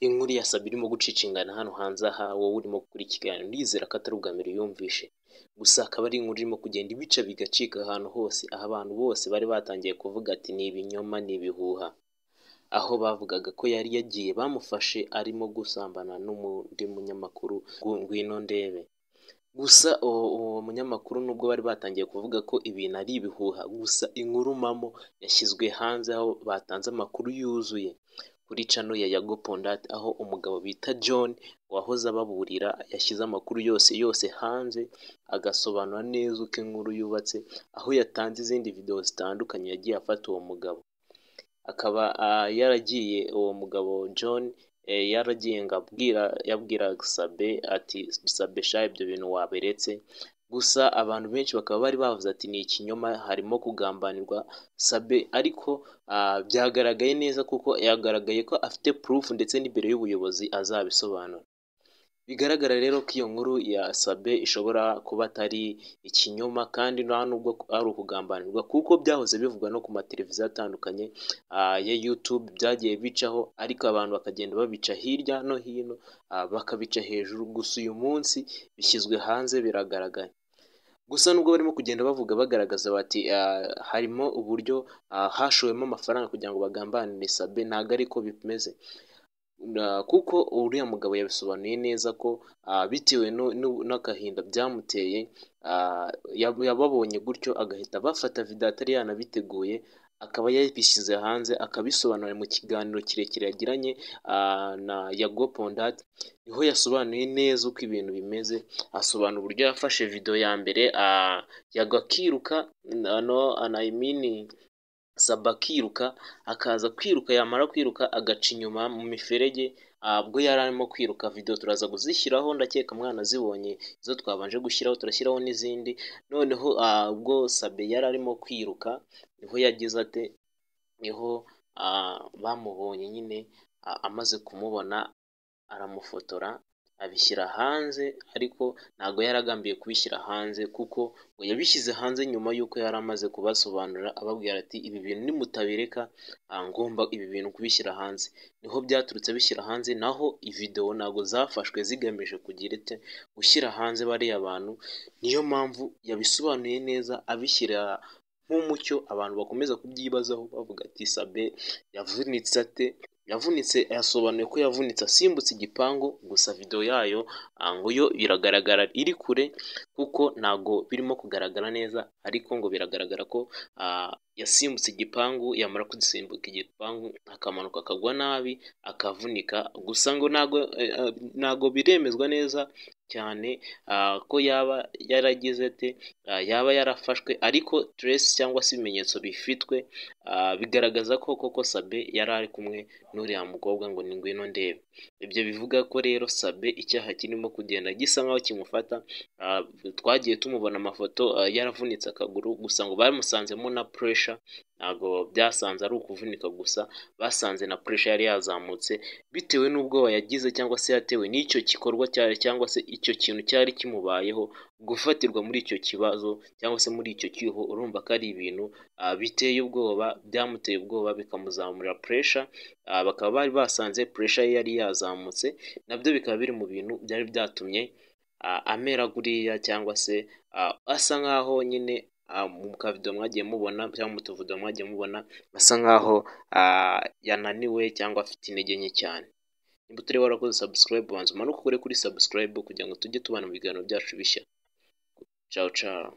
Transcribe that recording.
inkuru ya Sabi irimo gucicingana hano hanze aha wowe urimo gukora ikiganiro ndizera ko atari ubwa mbere yumvishe gusa akaba ari inkuru irimo kugenda ibica bigacika ahantu hose aho abantu bose bari batangiye kuvuga ati ni ibinyoma ni ibihuha aho bavugaga ko yari yagiye bamufashe arimo gusambana n'undi munyamakuru ngo ngwino ndebe gusa uwo uwo munyamakuru nubwo bari batangiye kuvuga ko ibintu ari ibihuha gusa inkuru mpamo yashyizwe hanze aho batanze amakuru yuzuye kuri cano ya Yago Pondate aho umugabo bita John wahoze ababurira yashyize amakuru yose yose hanze agasobanura neza uko inkuru yubatse aho yatanze izindi videwo zitandukanye yagiye afata uwo mugabo akaba ah, yaragiye uwo mugabo John eh, yaragiye ngo abwira yabwira Sabe ati Sabe sha ibyo bintu waberetse gusa abantu benshi bakaba bari bavuze ati ni ikinyoma harimo kugambanirwa Sabe ariko ah, byagaragaye neza kuko yagaragaye ko afite proof ndetse n'imbere y'ubuyobozi azabisobanura bigaragara rero ko iyo nkuru ya Sabe ishobora kuba atari ikinyoma kandi nta nubwo ari ukugambanirwa kuko byahoze bivugwa no ku mateleviziyo atandukanye ah, ya YouTube byagiye bicaho ariko abantu bakagenda babica hirya no hino ah, bakabica hejuru gusa uyu munsi bishyizwe hanze biragaragara gusa nubwo barimo kugenda bavuga bagaragaza bati ah, harimo uburyo ah, hashowemo amafaranga kugira ngo bagambanire Sabe ntabwo ariko bimeze Na- kuko uriya mugabo yabisobanuye neza ko ah, bitewe nu- nu- n'agahinda byamuteye ah, yab- yababonye gutyo agahita abafata video atari yanabiteguye akaba yabishyize hanze akabisobanura mu kiganiro kirekire yagiranye ah, na Yago Pondate niho yasobanuye neza uko ibintu bimeze asobanura uburyo yafashe video ya mbere ah, Yago akiruka no anayimini Saba akiruka akaza kwiruka yamara kwiruka agaca inyuma mu miferege ah, bwo yari arimo kwiruka video turaza kuzishyiraho ndakeka mwana zibonye izo twabanje gushyiraho turashyiraho n'izindi noneho ah, ubwo Sabe yari arimo kwiruka niho yagize ate niho ah, bamubonye nyine ah, amaze kumubona aramufotora abishyira hanze ariko ntabwo yari agambiye kubishyira hanze kuko ngo yabishyize hanze nyuma y'uko yari amaze kubasobanurira ababwira ati ibi bintu nimutabireka ah, ngomba ibi bintu kubishyira hanze niho byaturutse abishyira hanze naho videwo ntabwo zafashwe zigamije kugira ite gushyira hanze bariya bantu niyo mpamvu yabisobanuye neza abishyira nk'umucyo abantu bakomeza kubyibazaho bavuga ati Sabe yavunitse ate yavunitse yasobanuye ko yavunitse asimbutse igipangu gusa videwo yayo ah, ngo yo biragaragara iri kure kuko ntago birimo kugaragara neza ariko ngo biragaragara ko ah, yasimbutse igipangu yamara kugisimbuka igipangu akamanuka akagwa nabi akavunika gusa ngo ntago eh, ah, ntago biremezwa neza cyane ah, ko yaba yaragize ate ah, yaba yarafashwe ariko trace cyangwa se ibimenyetso bifitwe ah, bigaragaza ko koko Sabe yari ari kumwe n'uriya mukobwa ngo ni ngwino ndebe ibyo bivuga ko rero Sabe icyaha kirimo kugenda gisa nkaho kimufata ah, twagiye tumubona amafoto ah, yaravunitse akaguru gusa ngo bamusanzemo na puresha ntabwo byasanze ari ukuvunika gusa basanze na puresha yari yazamutse bitewe n'ubwoba yagize cyangwa se yatewe n'icyo gikorwa cyari cyangwa se icyo kintu cyari kimubayeho gufatirwa muri icyo kibazo cyangwa se muri icyo cyuho urumva ko ari ibintu ah, biteye ubwoba byamuteye ubwoba bikamuzamurira puresha Ah, bakaba bari basanze puresha ye yari yazamutse nabyo bikaba biri mu bintu byari byatumye ah, amera guriya cyangwa se ah, asa nkaho nyine ah, mu kavido mwagiye mubona cyangwa mu tuvido mwagiye mubona asa nkaho ah, yananiwe cyangwa afite intege nke cyane niba utari warakoze subscribe banza umanuke ukore kuri subscribe kugira ngo tujye tubana mu biganiro byacu bishya ciao ciao